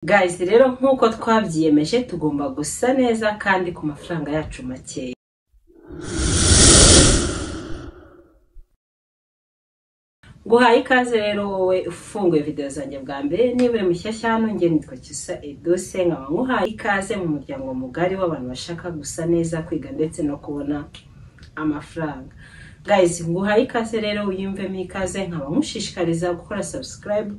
Guys rero nk'uko twabyiyemeje tugomba gusa neza kandi ku mafaranga yacu makeya nguhaye ikaze rero wowe ufunguye videwo zanjye bwa mbere niba uri mushyashya hano nge nitwa Cyusa Edose nkaba nguhaye ikaze mu muryango mugari w'abantu bashaka gusa neza kwiga ndetse no kubona amafaranga guys nguhaye ikaze rero wiyumvemo ikaze nkaba nkushishikariza gukora subscribe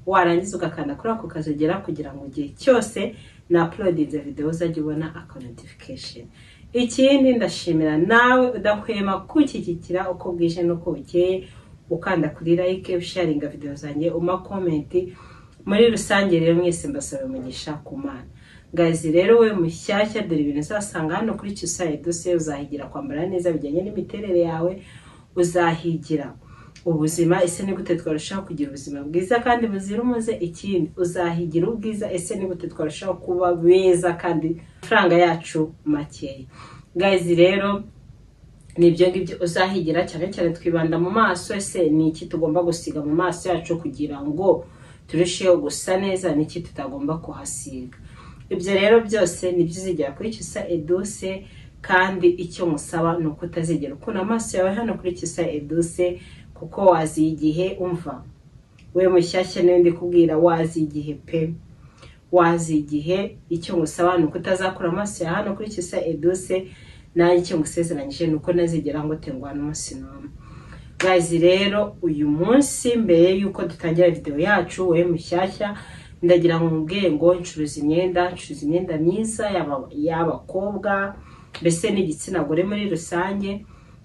warangiza ugakanda kuri ako kazogera kugira ngo igihe cyose na uploadinze video uzajye ubona ako notification ikindi ndashimira nawe udahwema kunshyigikira uko bwije n'uko bukeye ukanda kuri like usharinga video zanjye uma comment muri rusange rero mwese mbasaba umugisha ku mana Guys rero we mushyashya dore ibintu uzasanga hano kuri Cyusaye Dose uzahigira kwambara neza bijyanye n'imiterere yawe uzahigira ubuzima ese ni gute twarushaho kugira ubuzima bwiza kandi buzira umuze ikindi uzahigira ubwiza ese ni gute twarushaho kuba beza kandi amafaranga yacu makeya guys rero ni ibyo ngibyo uzahigira cyane cyane twibanda mu maso ese ni iki tugomba gusiga mu maso yacu kugira ngo turusheho gusa neza ni iki tutagomba kuhasiga ibyo rero byose ni byo uzigera kuri Cyusa Eduse kandi icyo musaba ni uko utazigera ukuna amaso yawe hano kuri Cyusa Eduse kuko wazi igihe umva we mushyashya niwe ndi kubwira wazi igihe pe wazi igihe icyo ngusaba ni uko utazakura amaso ya hano kuri Cyusa Eduse nanjye icyo ngusezeranyije ni uko ntazigera ngo tengwana umunsi n'umwe Guys rero uyu munsi mbere y'uko dutangira video yacu wowe mushyashya ndagira ngo mubwiye ngo ncuruza imyenda ncuruza imyenda myiza yaba- y'abakobwa mbese n'igitsina gore muri rusange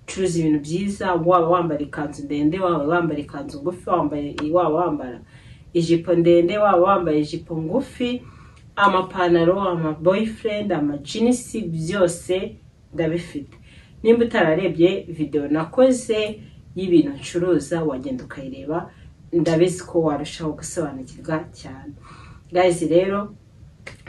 curuza ibintu byiza waba wambara ikanzu ndende waba wambara ikanzu ngufi wambaye waba wambara ijipo ndende waba wambaye ijipo ngufi amapantaro ama boyfriend ama jeans byose ndabifite nimba utararebye video nakoze y'ibintu ncuruza wagenda ukayireba ndabizi ko warushaho gusobanukirwa cyane guys rero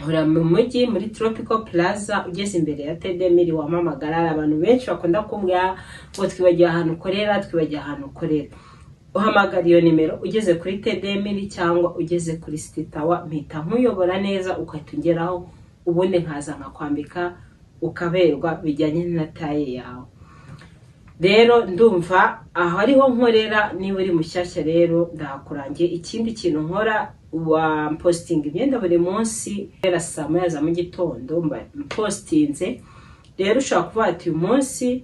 hora mu mujyi muri tropical plaza ugeze imbere ya tedemiri wamamagara hari abantu benshi bakunda kumbwira ngo twibagiwe ahantu ukorera twibagiwe ahantu ukorera uhamagara iyo nimero ugeze kuri tedemiri cyangwa ugeze kuri sititawa mpita nkuyobora neza ugahita ungeraho ubundi nkaza nkakwambika ukaberwa bijyanye na taye yawe rero ndumva aho ariho nkorera niba uri mushyashya rero ndahakurangiye ikindi kintu nkora wa positinga imyenda buri munsi guhera saa moya za mu gitondo mba mpositinze rero ushobora kuvuga ati uyu munsi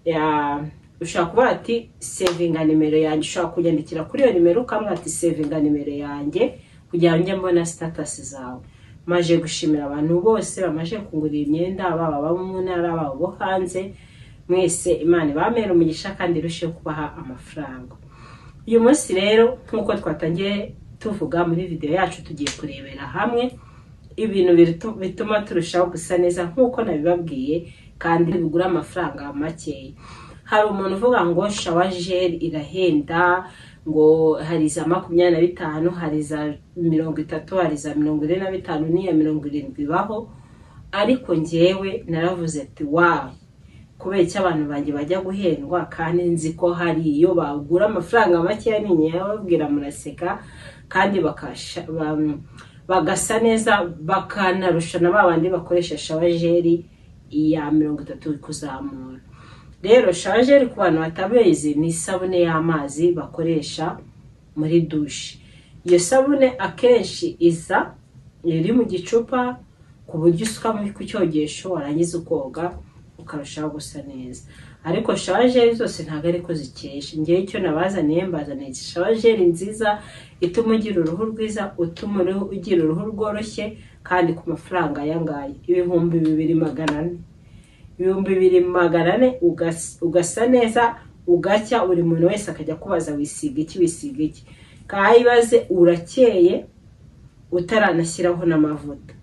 ya- ushobora kuvuga ati sevinga nimero yanjye ushobora kunyandikira kuri iyo nimero ukamubwira ati sevinga nimero yanjye kugira ngo njye mbona sitatasi zawe maje gushimira abantu bose bamaze kugurira imyenda baba abo mu ntara baba abo hanze mwese imana ibamera umugisha kandi irusheho kubaha amafaranga uyu munsi rero nk'uko twatangiye tuvuga muri videwo yacu tugiye kurebera hamwe ibintu bitu- bituma turushaho gusa neza nk'uko nabibabwiye kandi bigura amafaranga makeya hari umuntu uvuga ngo shawajeri irahenda ngo hari za makumyabiri na bitanu hari za mirongo itatu hari za mirongo ine na bitanu n'iya mirongo irindwi ibaho ariko njyewe naravuze ati wawe kubera icyo abantu banjye bajya guhendwa kandi nzi ko hari iyo bagura amafaranga makeya nini bababwira muraseka kandi bakasha- ba- bagasa neza bakanarusha na ba bandi bakoresha shawajeri iya mirongo itatu kuzamura rero shawajeri ku bantu batabizi ni isabune y'amazi bakoresha muri dushe iyo sabune akenshi iza iri mu gicupa ku buryo usuka mu- ku cyogesho warangiza ukoga ukarushaho gusa neza ariko shawajeri zose ntabwo ariko zikesha ngewe icyo nabazaniye mbazaniye shawajeri nziza ituma ugira uruhu rwiza utuma uruhu- ugira uruhu rworoshye kandi ku mafaranga ayangaya ibihumbi bibiri magana ane ibihumbi bibiri magana ane ugas- ugasa neza ugacya buri muntu wese akajya kubaza wisiga iki wisiga iki kayibaze urakeye utaranashyiraho n'amavuta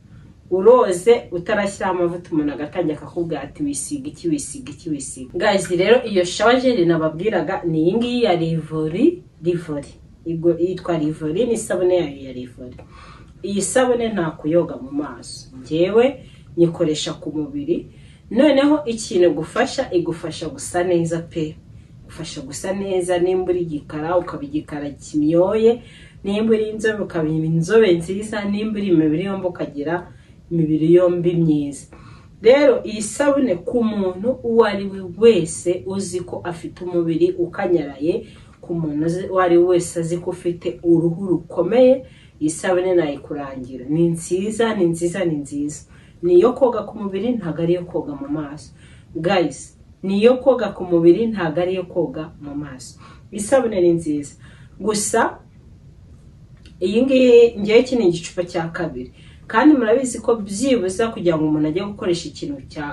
uroze utarashyiraho amavuta umuntu agatangira akakubwira ati wisiga iki wisiga iki wisiga gazi rero iyo shawajeri nababwiraga ni iyi ngiyi ya rivori rivori Igo- yitwa rivori ni isabune yayo ya rivori iyi sabune nta kuyoga mu maso ngewe nyikoresha ku mubiri noneho ikintu igufasha igufasha gusa neza pe igufasha gusa neza nimba uri igikara ukaba igikara kimyoye nimba uri inzobe ukaba inzobe nziza nimba uri imibiri yombi ukagira imibiri yombi myiza rero iyi sabune ku muntu uwo ari we wese uzi ko afite umubiri ukanyaraye ku muntu uzi- uwo ari we wese azi ko ufite uruhu rukomeye iyi sabune nayikurangira ni nziza ni nziza ni nziza ni iyo koga ku mubiri ntabwo ari iyo koga mu maso guys ni iyo koga ku mubiri ntabwo ari iyo koga mu maso isabune ni nziza gusa iyi ngiyi ngewe iki ni igicupa cya kabiri kandi murabizi ko byibuze kugira ngo umuntu ajye gukoresha ikintu cya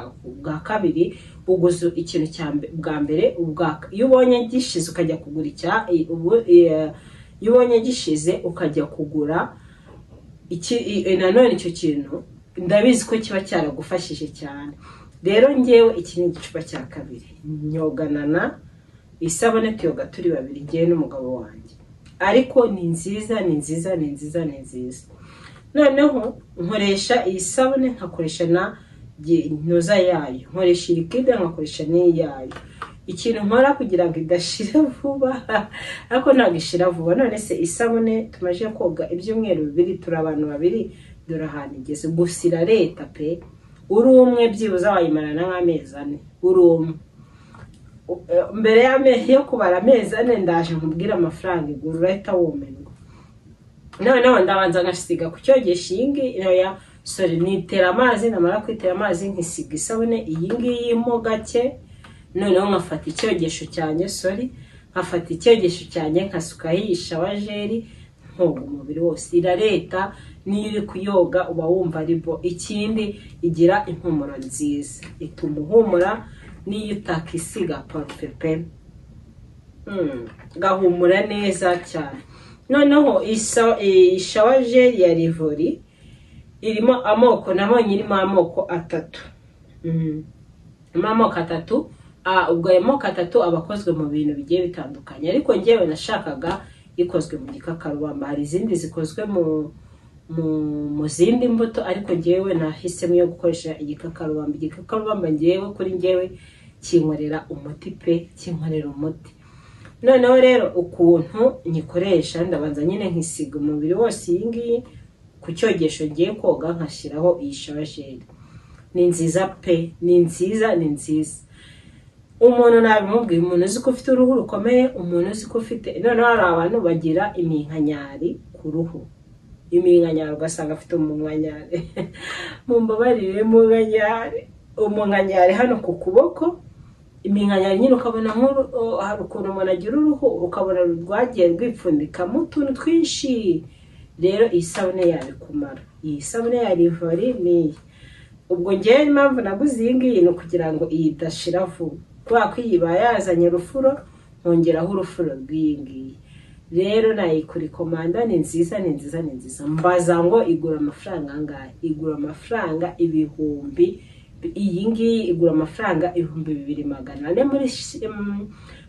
bwa kabiri uguze ikintu cya mbe- bwa mbere ubwa iyo ubonye gishize ukajya kugura icya i- ubu- i- iyo ubonye gishize ukajya kugura iki i- i- nanone icyo kintu ndabizi ko kiba cyaragufashije cyane rero ngewe iki ni igicupa cya kabiri nyoganana isabune tuyoga turi babiri ngewe n'umugabo wanjye ariko ni nziza ni nziza ni nziza ni nziza noneho nkoresha iyi sabune nkakoresha na gi- ntuza yayo nkoresha iyi kide nkakoresha n'iyi yayo ikintu nkora kugira ngo idashira vuba ariko ntabwo ishira vuba none se isabune tumaze koga ibyumweru bibiri turi abantu babiri dore ahantu igeze gusa irareta pe uri umwe byibuze wayimarana nk'amezi ane uri umwe mbere y'amezi yo kubara amezi ane ndaje nkubwire amafaranga igura urahita wumirwa noneho ndabanza ngasiga ku cyogesha iyi ngiyi ya sore nitera amazi namara kwitera amazi nkisiga isabune iyi ngiyi mo gake noneho nkafata icyogesho cyanjye sori nkafata icyogesho cyanjye nkasukaho iyi shawajeri nkoga umubiri wose irareta niyo uri kuyoga uba wumva ari bo ikindi igira impumuro nziza ituma uhumura n'iyo utakisiga parufe pe Mm, gahumura neza cyane noneho isa- iyi shawajeri ya rivori irimo amoko nabonye irimo amoko atatu Mm. irimo amoko atatu Ah, ubwo ayo moko atatu aba akozwe mu bintu bigiye bitandukanye ariko ngewe nashakaga ikozwe mu gikakarubamba hari izindi zikozwe mu mu, mu zindi mbuto ariko ngewe nahisemo yo gukoresha igikakarubamba igikakarubamba ngewe kuri ngewe kinkorera umuti pe kinkorera umuti noneho rero ukuntu nyikoresha ndabanza nyine nkisiga umubiri wose iyi ngiyi ku cyogesho ngiye koga nkashyiraho iyi shawasheri ni nziza pe ni nziza ni nziza umuntu nabimubwiye umuntu uzi ko ufite uruhu rukomeye umuntu uzi ko ufite noneho hari abantu bagira iminkanyari ku ruhu iminkanyari ugasanga afite umunkanyari mumbabarire umunkanyari umunkanyari hano ku kuboko iminkanyari nyine ukabona nk'uru o- hari ukuntu umuntu agira uruhu ukabona rwagiye rwipfundikamo utuntu twinshi rero iyi sabune yabikumara iyi sabune ya rivori ni iyi ubwo ngewe impamvu naguze iyi ngiyi ni ukugira ngo iyi idashira vuba kubera ko iyi iba yazanye urufuro nkongeraho urufuro rw'iyi ngiyi rero nayikuri komanda ni nziza ni nziza ni nziza mbaza ngo igura amafaranga angahe igura amafaranga ibihumbi iyi ngiyi igura amafaranga ibihumbi bibiri magana ane muri Shi- mm,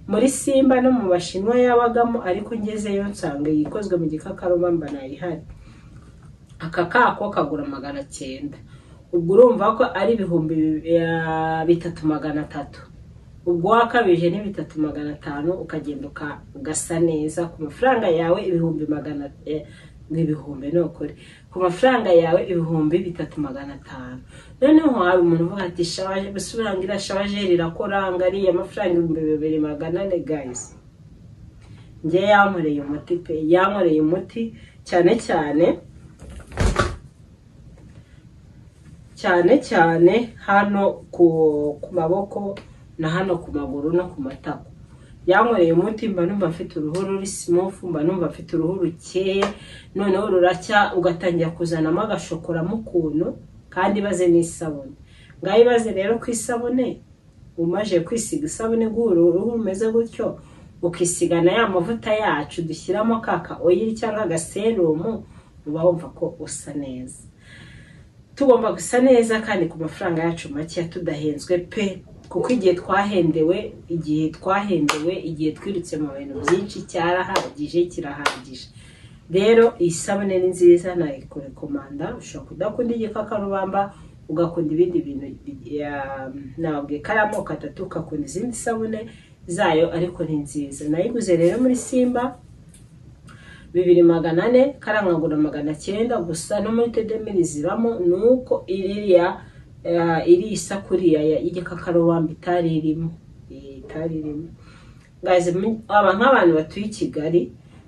muri simba no mu bashinwa yabagamo ariko ngezeyo nsanga iyi ikozwe mu gikakarubamba nayihari aka kako kagura magana cyenda ubwo urumva ko ari ibihumbi bi- eh, bitatu magana atatu ubwo wakabije ni bitatu magana atanu ukagenda uka- ugasa neza ku mafaranga yawe ibihumbi magana eh, n'ibihumbi ni ukuri ku mafaranga yawe ibihumbi bitatu magana atanu noneho hari umuntu uvuga ati shawaje gusubira ngo iriya shawajeri irakoranga ariya mafaranga ibihumbi bibiri magana ane gayizi njye yankoreye umuti pe yankoreye umuti cyane cyane cyane cyane hano ku ku maboko na hano ku maguru no ku matako yankoreye umuti mba numva mfite uruhu ruri simofu mba numva mfite uruhu rukeye noneho ruracya ugatangira kuzanamo agashokoramo ukuntu kandi ibaze n'isabune ngaho ibaze rero ku isabune umaze kwisiga isabune guhura uruhu rumeze gutyo ukisiga na ya mavuta yacu dushyiramo kaka oyiri cyangwa agaserumu uba wumva ko usa neza tugomba gusa neza kandi ku mafaranga yacu makeya tudahenzwe pe kuko igihe twahendewe igihe twahendewe igihe twirutse mu bintu byinshi cyarahagije kirahagije rero iyi sabune ni nziza nayikorekomanda ushobora kudakunda igikakarubamba ugakunda ibindi bintu ya- nababwiye ko ari amoko atatu ugakunda izindi sabune zayo ariko ni nziza nayiguze rero muri simba bibiri magana ane karankangura magana cyenda gusa no muri tedemiri zibamo ni uko iriya eh, iri isakuriya ya- y'igikakarubamba itari irimo Eh, itari irimo Guys, mu- aba nk'abantu batuye i kigali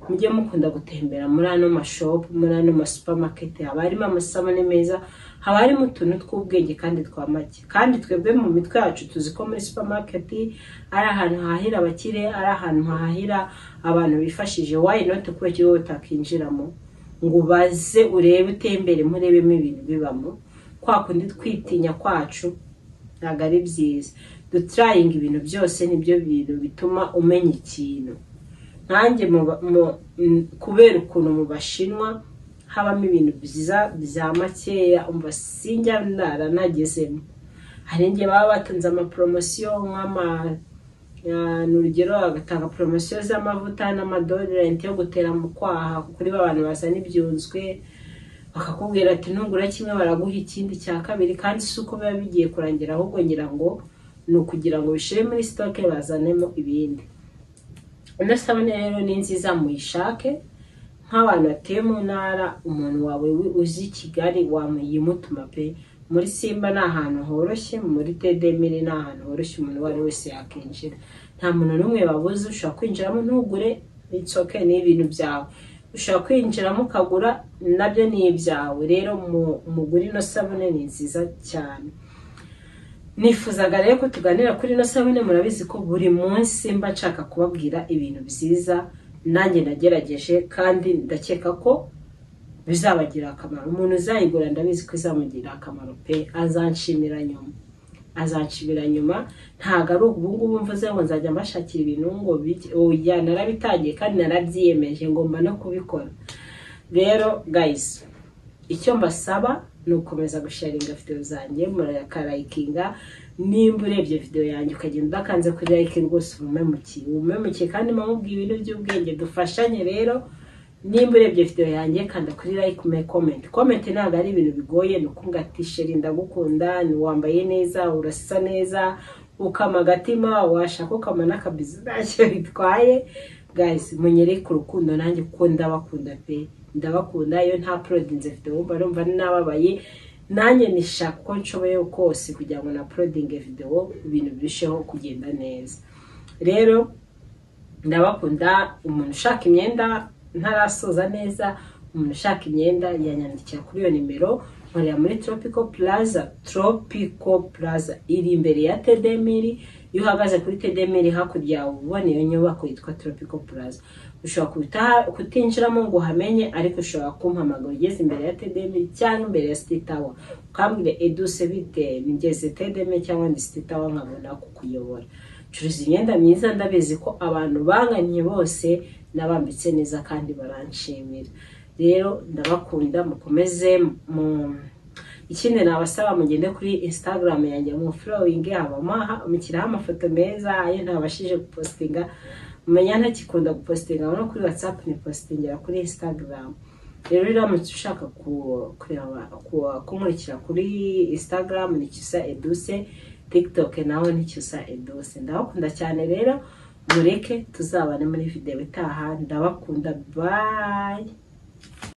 mujye mukunda gutembera muri ano mashopu muri ano masupamaketi haba harimo amasabune meza haba harimo utuntu tw'ubwenge kandi twa make kandi twebwe mu mitwe yacu tuzi ko muri supamaketi ari ahantu hahahira abakire ari ahantu hahahira abantu bifashije wayi noti kubera ko wowe utakinjiramo ngo ubaze urebe utembere murebemo ibintu bibamo kwa kundi twitinya kwacu ntabwo ari byiza duturayinga ibintu byose nibyo bintu bituma umenya ikintu nanjye mu ba- mu- m- kubera ukuntu mu bashinwa habamo ibintu byiza bya makeya umva sinjya ndara nagezemo hari igihe baba batanze amaporomosiyo nk'ama ya- ni urugero bagatanga poromosiyo z'amavuta n'amadorenti yo gutera mu kwaha kuri ba bantu bazana ibyunzwe bakakubwira ati ntugura kimwe baraguha ikindi cya kabiri kandi si uko biba bigiye kurangira ahubwo ngira ngo ni ukugira ngo bishire muri sitoke bazanemo ibindi ino sabune rero ni nziza muyishake nk'abantu batuye mu ntara umuntu wawe wi- uzi kigali wamuyimutuma pe muri simba ni ahantu horoshye muri tedemire ni ahantu horoshye umuntu uwo ari we wese yakinjira nta muntu n'umwe babuze ushobora kwinjiramo ntugure itsoke ni ibintu byawe ushobora kwinjiramo ukagura nabyo ni ibyawe rero mu- mugure ino sabune ni nziza cyane nifuzaga rero ko tuganira kuri ino sabune murabizi ko buri munsi mba nshaka kubabwira ibintu byiza nanjye nagerageje kandi ndakeka ko bizabagira akamaro umuntu uzayigura ndabizi ko izamugirira akamaro pe azanshimira nyuma azanshimira nyuma ntabwo ari ubu ngubu mvuze ngo nzajya mbashakira ibintu ngo bijye- oya narabitangiye kandi narabyiyemeje ngomba no kubikora rero guys icyo mbasaba ni ugukomeza gusharinga videwo zanjye murakarayikinga nimba urebye videwo yanjye ukagenda udakanze kuri like rwose ubumemukiye ubumemukiye kandi mubwira ibintu by'ubwenge dufashanye rero nimba urebye videwo yanjye kanda kuri like me comment comment ntabwo ari ibintu bigoye ni ukuvuga ati sheri ndagukunda ni wambaye neza urasa neza ukama agatima washaka ukama n'akabizi ntacyo bitwaye guys munyereke urukundo nanjye kuko ndabakunda pe ndabakunda iyo nta porodinze video wumva numva nababaye nanjye nishaka uko nshoboye kose kugira ngo na porodinge video ibintu birusheho kugenda neza rero ndabakunda umuntu ushaka imyenda ntarasoza neza umuntu ushaka imyenda yanyandikira kuri iyo nimero nkorera muri tropico plaza tropico plaza iri imbere ya tedemiri iyo uhagaze kuri tedemiri hakurya yawe ubona iyo nyubako yitwa tropico plaza ushobora kuta- kutinjiramo ngo uhamenye ariko ushobora kumpamagara ugeze imbere ya tedemiri cyangwa imbere ya sititawa ukambwira eduse bite nigeze tedemiri cyangwa ndi sititawa nkabona kukuyobora curuza imyenda myiza ndabizi ko abantu banganye bose nabambitse neza kandi baranshimira rero ndabakunda mukomeze mu ikindi nabasaba mugende kuri instagram yanjye mu flowing habamo mukiraho amafoto meza ayo ntabashije gupostinga mumenya ntakikunda gupostinga no kuri whatsapp ni postingira kuri instagram rero uramutse ushaka ku- kureba ku- kunkurikira kuri instagram ni cyusa eduse tiktok nawe ni cyusa eduse ndabakunda cyane rero mureke tuzabane muri videwo itaha ndabakunda bye